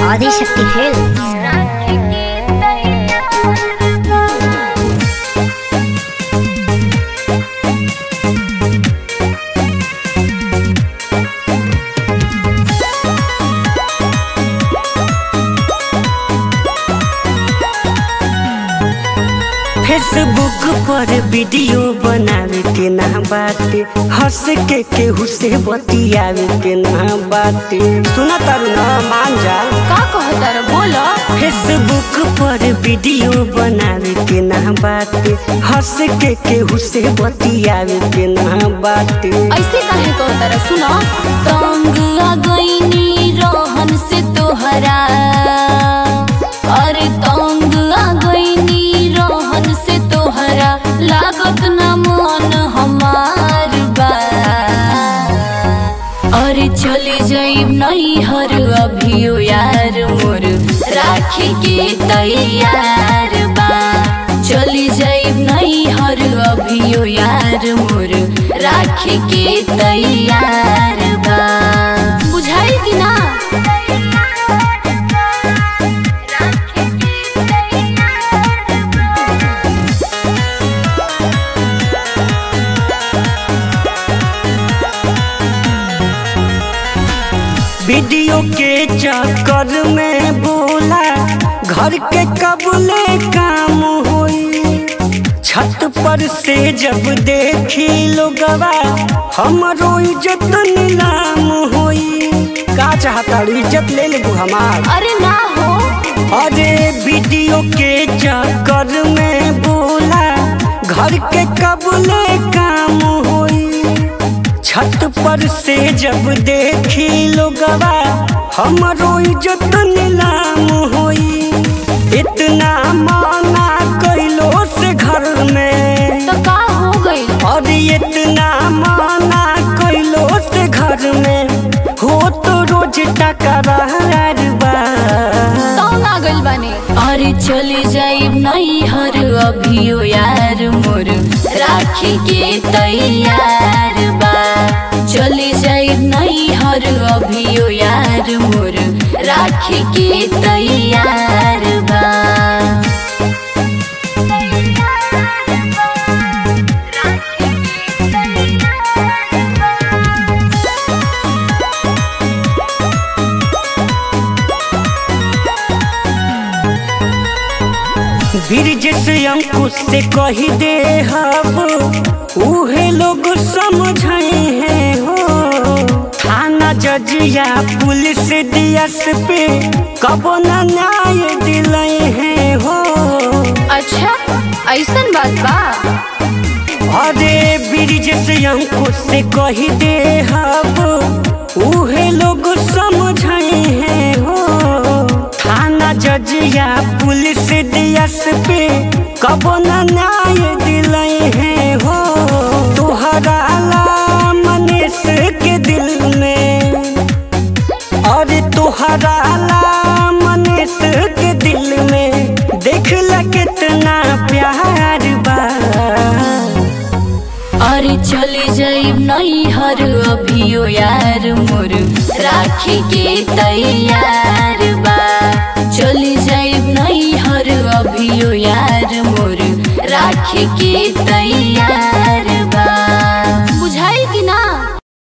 Adishakti films Facebook पर video बनावे के ना बाटे हंस के केहू से बतियावे के ना बाटे सुना तारू ना मान जा का कहतर बोलो फेसबुक पर वीडियो बनावे के ना बाटे हंस के केहू से बतियावे के ना बाटे ऐसे काहे कहतर सुनो तंग आ गईनी रोहन से तोहरा अरे तंग आ गईनी रोहन से तोहरा लागत न मन हमार बा अरे चली जाइब नहीं हर अभियो यार मोर राखी के तैयार बा चली जाइब नहीं हर अभियो यार मोर राखी के तैयार बा बुझाई कि ना वीडियो के चक्कर में बोला घर के कबले काम होई छत पर से जब देखी लोगवा हमरो इज्जत नीलाम होई का चाहता इज्जत ले ले हमार अरे ना हो अरे वीडियो के चक्कर में बोला घर के कबले काम होई छत पर से जब देखी लोगवा हमरो इज्जत नीलाम होई इतना माना कैलो से घर में तो का हो गई और इतना माना कैलो से घर में हो तो रोज टकरार बा तो ना गइल बानी अरे चली जाइब नहीं हर अभियो यार मोर राखी के तैयार बा चली जाइब नहीं हर अभियो यार मोर राखी के तैयार बा ब्रिज से अंकुश से कही दे हब उहे लोग समझे हैं हो थाना जजिया पुलिस दियस पे कबो न न्याय दिलए हैं हो अच्छा ऐसन बात बा अरे ब्रिज से अंकुश से कही दे हब उहे लोग समझे हैं हो थाना जजिया पुलिस दियस पे कबो न न्याय दिलए हैं हो तोहरा ला मनीष के दिल में और तोहरा ला मनीष के दिल में देख ल कितना प्यार बा अरे चली जाइब नहीं हर अभियो यार मोर राखी के तैयार बा चली जाइब नहीं हर अभियो यार मोर राखी के